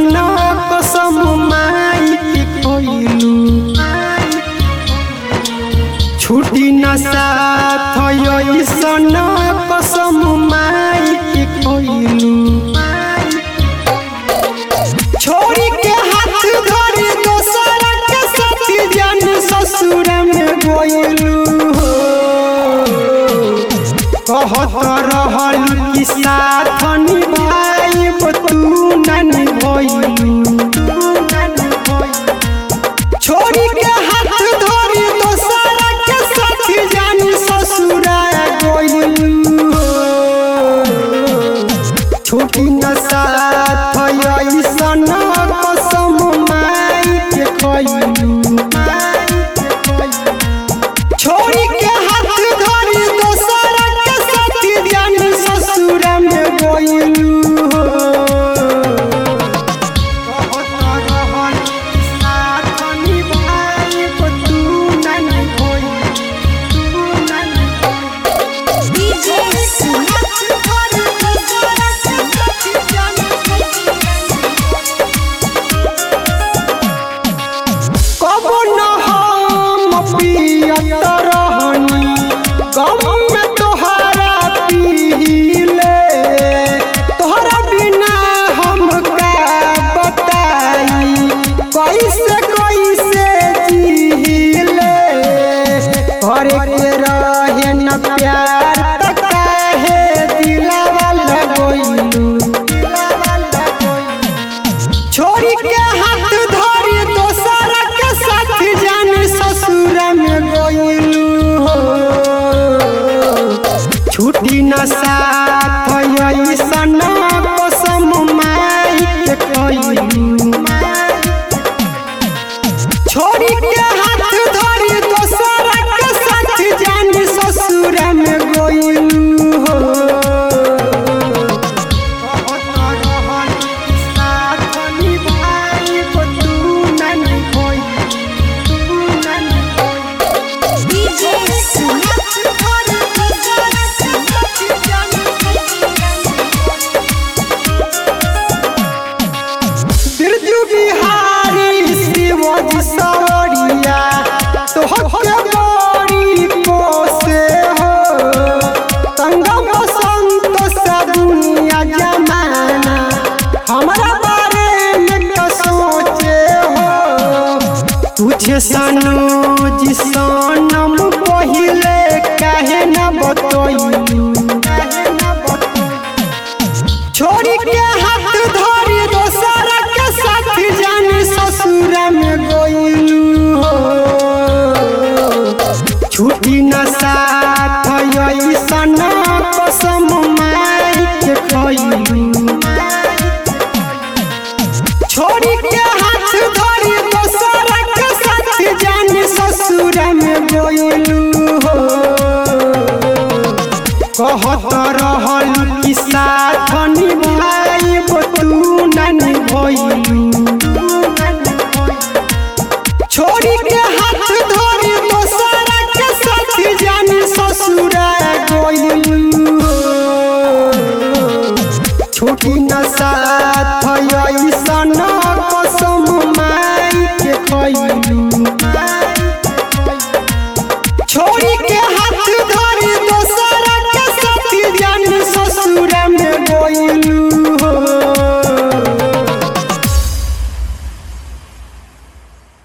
ऐसन कसम माई के कोइलू छुटी न साथ ऐसन कसम माई के कोइलू छोड़ी के हाथ धरी दोसर के साथी जान ससुर में गोइलू कहत रहल कि साथ निभाइब तू न निभइलू छोड़ी के हाथ धरी दोसर के साथी जान ससुर गोइलू छोटी न साथ ऐसन कसम माई के खइलू छोड़ी के हाथ धरी दोसर के साथी जान ससुर में गोइलू कहत रहल साथ निभाइब तू न निभइलू, तू न निभइलू। DJ कबो न हम पियत रहनी गम में तोहरा पीले तोहरा बिना हम का बताई कैसे कैसे जीले करे के रहे न प्यार त काहे दिलावा लगोइलू दिलावा लगोइलू छोड़ी के हाथ धरी दोसर के साथ जान ससुर में गोइलू छुट्टी न साथ ऐसन कसम माई के कइलू छोड़ी के हाथ धरी दोसर के साथ जान ससुर में गोइलू कहत रहल साथ निभाइब तू न निभइलू, तू न निभइलू। DJ बिरजू बिहारी शिवजी सवरिया तोहके बड़ी कोसे हो संगम बसंत सा दुनिया जमाना हमरा बारे में क्या सोचे हो तुझे सनोज सनम पहिले काहे न बतइलू काहे न बतइलू छोड़ी के हाथ धरी दोसर के साथ जान ससुर में गोइलू छुट्टी न साथ ऐसन कसम माई के खइलू छोड़ी के हाथ धरी दोसर के साथ जान ससुर में गोइलू कहत रहल कि साथ निभाइब तू न निभइलू छोड़ी के हाथ धरी दोसर के साथ जान ससुर गोइलू